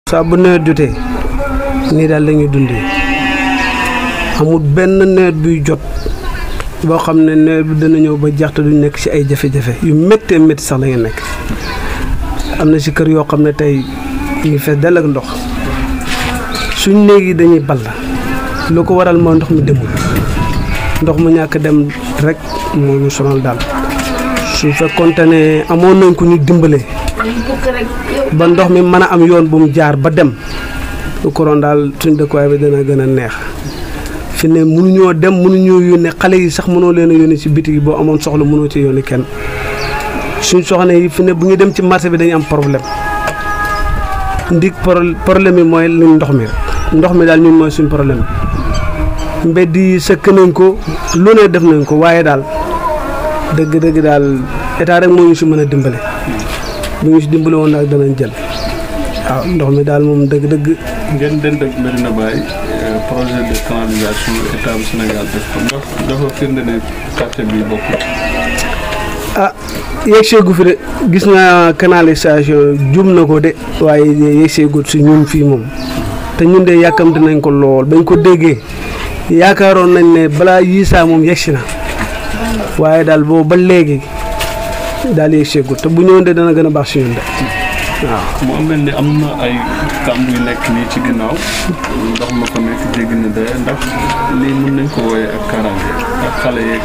saa bu nawet jotee nii daal la ñuy dundee amul benn nawet buy jot boo xam ne nawet bi dana ñëw ba jeex te duñ nekk ci ay jafe-jafe yu méttee métti sax la ngeen nekk am na ci kër yoo xam ne tey ñu ngi fees dell ak ndox suñ néeg yi dañuy ball lu ko waral mooy ndox mi demul ndox mu ñàkk dem rek moo ñu sonal daal su fekkoonte ne amoon nañ ko ñu dimbale ba ndox mi mën a am yoon bu mu jaar ba dem lu ko doon daal suñ dëkkuwaay bi dana gën a neex fi ne mënuñoo dem mënuñoo yónnee xale yi sax mënoo leen a yónnee ci biti yi boo amoon soxla mënoo ci yónnee kenn suñ soxna yi fi ne bu ñu dem ci marché bi dañu am problème ndig problème yi mooy luñ ndox mi ndox mi daal ñun mooy suñ problème mbedd yi sëkk nañ ko lu ne def nañ ko waaye daal dëgg-dëgg daal état rek moo ñu si mën a dimbale bu ñu si dimbale woon daal danañ jël waaw ndox mi daal moom dëgg-dëgg. ngeen dend ak Medina Baye projet de canalisation état bu Sénégal def ko ndax dafa firnde ne quartier bi bokkul. ah yegg seegu fi de gis naa canalisation jum na ko de waaye yegg seegut si ñun fii moom te ñun de yàkkamte nañ ko lool bañ ko déggee yaakaaroon nañ ne balaa yii saa moom yegg si na waaye daal boobu ba léegi daal yegg seegut te bu ñëwoon de dana gën a baax si ñun de waaw. mu am mel ni am na ay kàmb yu nekk nii ci ginnaaw ndox ma ko nekk jéggi na de ndax lii mën nañ ko wooyee ak kaaraange ak xale yeeg.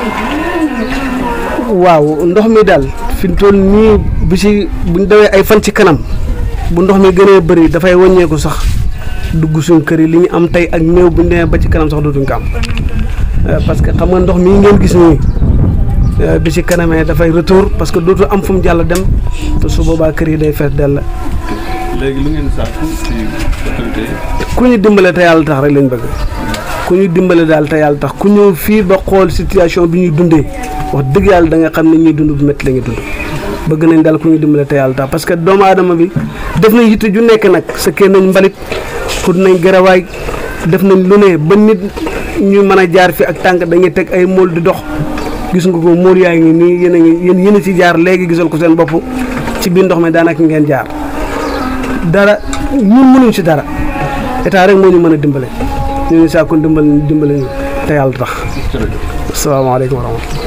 waaw ndox mi daal fi mu toll nii bu si buñ dawee ay fan ci kanam bu ndox mi gënee bëri dafay wàññeeku sax dugg suñ kër yi li ñu am tey ak néew bu ñu demee ba ci kanam sax dootuñ ko am parce que xam nga ndox mii ngeen gis nii bi ci kanamee dafay retour parce que dootu am fu mu jàll dem te su boobaa kër yi day fees dell. léegi lu ngeen sàkku ci autorité yi. ku ñu dimbale te yàlla tax rek lañ bëgg ku ñu dimbale daal te yàlla tax ku ñëw fii ba xool situation bi ñuy dundee wax dëgg yàlla da nga xam ne ñuy dund bu métti la ñuy dund bëgg nañ daal ku ñu dimbale te yàlla tax parce que doomu aadama bi def nañ yitte ju nekk nag sëkkee nañ mbalit xut nañ garawaay def nañ lu ne ba nit ñu mën a jaar fi ak tànk dañuy teg ay mool di dox gis nga ko mool yaa ngi nii yéen a ngi yéen yéen a ci jaar léegi gisal ko seen bopp ci biir ndox mi daanaka ngeen jaar dara ñun mënuñ ci dara état rek moo ñu mën a dimbale ñu ngi saa ko dimbale dimbale ñu te yàlla tax. asalaamaaleykum wa rahmatulah.